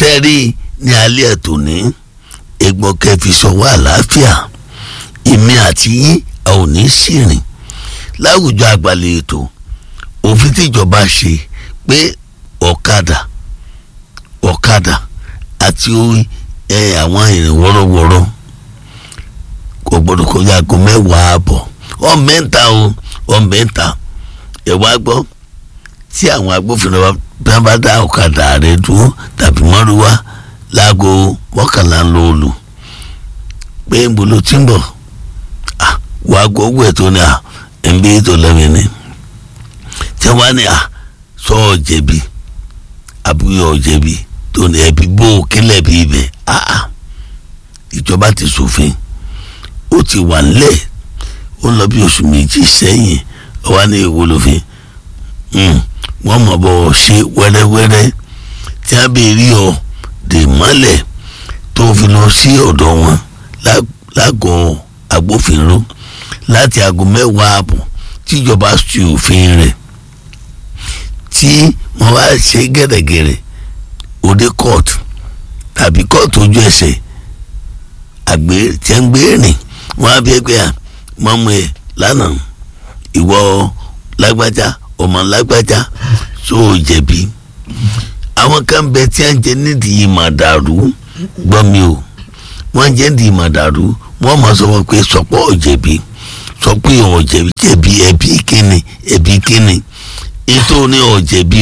sẹ́rí ní alẹ́ ẹ̀tọ́ ní egbọ́n kẹfì sọ̀wọ́ àlàáfíà èmi àti yín a ò ní sìrìn láwùjọ àgbàlẹ̀ ètò òfin tíjọba ṣe pé ọ̀kadà ọ̀kadà àti àwọn ìrìn wọ́rọ́wọ́rọ́ kò gbọ́dọ̀ kọjá aago mẹ́wàá àbọ̀ ọ̀mẹ́ta o ọ̀mẹ́ta ẹ̀ wá gbọ́ tí àwọn agbófinró bá bá dá ọ̀kadà rẹ̀ dúró tàbí mọ́rúwá láago mọ́kànlá ń lo olù pé ń bolo tí ń bọ̀ wàá gbọ́ owó ẹ̀ tó ní à ń bí ètò lẹ́mìí ni tí wọ́n á ní à sọ ọ́ jẹ̀bi àbúyọ̀ ọ́ jẹ̀bi tó ní ẹbí bó o kílẹ̀ bí ibẹ̀ áà ìjọba ti ṣòfin ó ti wà nílẹ̀ ó lọ bí oṣù méjì sẹ́yìn ó wá ní èwo lófin wọ́n mọ̀ bọ́ ṣe wẹ́rẹ́wẹ́rẹ́ tí a bè rí ọ dè mọ́lẹ̀ tó fi lọ sí ọ̀dọ̀ wọn lágọ̀ọ́ agbófinró láti aago mẹ́wàá ààbọ̀ tíjọba ṣe òfin rẹ̀ tí wọ́n wá ṣe gẹ̀rẹ́gẹ̀rẹ́ òde court tàbí court ojú ẹsẹ̀ àgbé tí ń gbé rìn wọ́n á bí ẹgbẹ́ à mọ́mú ẹ̀ lánàá ìwọ lágbájá ọmọ lágbájá tó o jẹ̀bi àwọn kan bẹ tí a ń jẹ nídìí màdàrú gbọ́ mi o wọ́n jẹ́ nídìí màdàrú wọ́n máa sọ wọn pé sọpọ́ ọ̀jẹ̀bi sọ pé ọ̀jẹ̀bi jẹ̀bi ẹ̀bí kíni ẹ̀bí kíni ètò ní ọ̀jẹ̀bi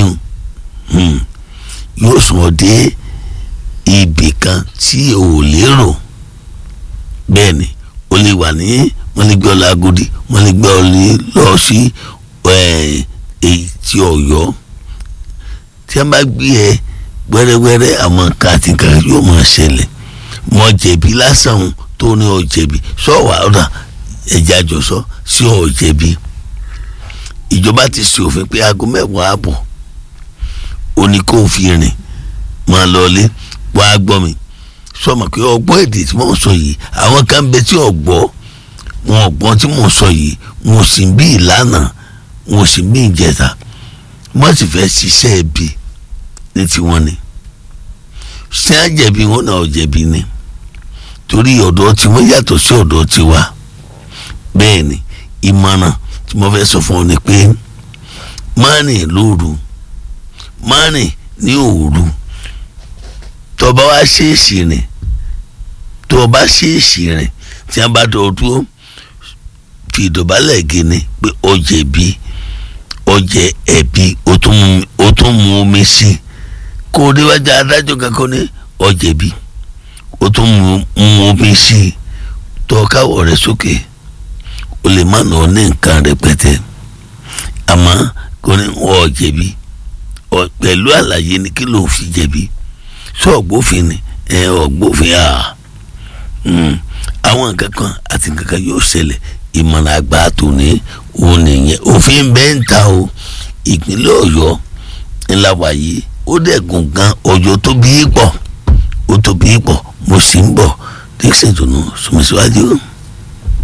yóò sùn ọ́ dé ibì kan tí o ò lérò bẹ́ẹ̀ ni o lè wà ní wọ́n lè gbé ọ lágòdì wọ́n lè gbé ọ lọ sí èyí tí ọ̀yọ́ tí a bá gbé ẹ wẹ́rẹ́wẹ́rẹ́ àwọn nǹkan àti nǹkan yóò máa ṣẹlẹ̀ mọ jẹ̀bi lásán tó ní ọ jẹ̀bi sọ̀wọ́ ọ̀dà ẹ̀jẹ̀ àjọsọ sí ọ jẹ̀bi ìjọba ti ṣe òfin pé aago mẹ́wàá àbọ̀ ó ní kó fi rìn máa lọlé wàá gbọ́ mi sọmọ pé ọgbọ́n èdè tí wọ́n sọ yìí àwọn kan bẹ tí ọgbọ́ wọn ọgbọ́n tí mo sọ yìí wọn sì ń bí ìlànà wọn sì ń bí ìjẹta wọ́n sì fẹ́ ṣiṣẹ́ ẹbí ní tiwọn ni ṣé á jẹ̀bi wọn náà jẹ̀bi ni torí ọ̀dọ́ tí wọ́n yàtọ̀ sí ọ̀dọ́ tiwa bẹ́ẹ̀ ni ìmọ̀ràn tí mo fẹ́ sọ fún ọ ni pé má rìn lóru má rìn ní òru tó bá wá ṣèèṣì rìn tó bá ṣèèṣì rìn tí wọ́n bá dọ̀ dúró fi ìdọ̀bálẹ̀ gini pé ó jẹ̀bi ọjẹ ẹbí o tún mu omi sí kó o déwájú adájọ́ kankan ní ọjẹ̀bi o tún mu omi sí tó káwọ́ rẹ̀ sókè o lè má nà ọ́ ní nǹkan rẹpẹtẹ àmọ́ kò ní wọ́n ọjẹ̀bi pẹ̀lú àlàyé ni kí ló fi jẹ̀bi sọ ọgbófin ni ẹ ọgbófin à àwọn nǹkan kan àti nǹkan kan yóò ṣẹlẹ̀ ìmọ̀ràn àgbà tòní òun nìyẹn òfin bẹ́ẹ̀ ń ta o ìpínlẹ̀ ọ̀yọ́ ńlá wàyí ó dẹ̀gùn gan ọjọ́ tó bí pọ̀ ó tó bí pọ̀ mo sì ń bọ̀ dixon tó nù sùnmùsíwájú.